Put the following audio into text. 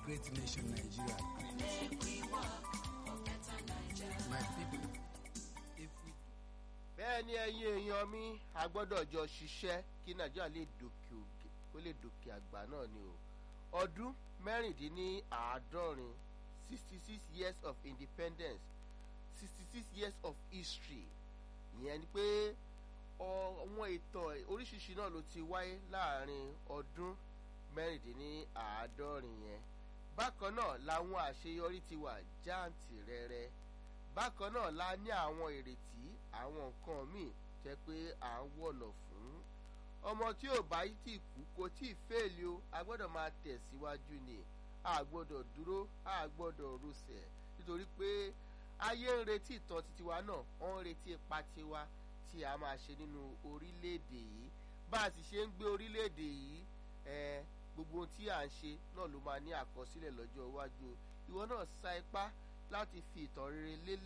great nation Nigeria. My people, if we bẹ́ẹ̀ ni ẹ̀yin èèyàn mi a gbọ́dọ̀ jọ ṣiṣẹ́ kí nàìjíríà lè dòkè òkè kó lè dòkè àgbà náà ni o ọdún mẹ́rìndínláàádọ́rin sixty six years of independence sixty six years of history ìyẹn ni pé àwọn ìtàn oríṣiríṣi náà ló ti wáyé láàrin ọdún mẹ́rìndínláàádọ́rin yẹn bákan náà làwọn àṣeyọrí ti wà jáǹtìrẹrẹ bákan náà la ní àwọn ìrètí àwọn nǹkan míì jẹ́ pé à ń wọ̀nà fún ọmọ tí ò bá tí kú kò tí ì fèèlì o a gbọ́dọ̀ máa tẹ̀síwájú ni a gbọ́dọ̀ dúró a gbọ́dọ̀ rúṣẹ̀ nítorí pé ayé ń retí ìtàn titiwa náà wọ́n ń retí ipa tiwa tí a máa ṣe nínú orílẹ̀-èdè yìí bá a sì ṣe ń gbé orílẹ̀-èdè yìí ẹ gbogbo ohun tí à ń ṣe náà ló máa ní àkọsílẹ̀ lọ́jọ́ iwájú ìwọ náà sa ipá láti fi ìtàn rere lélẹ̀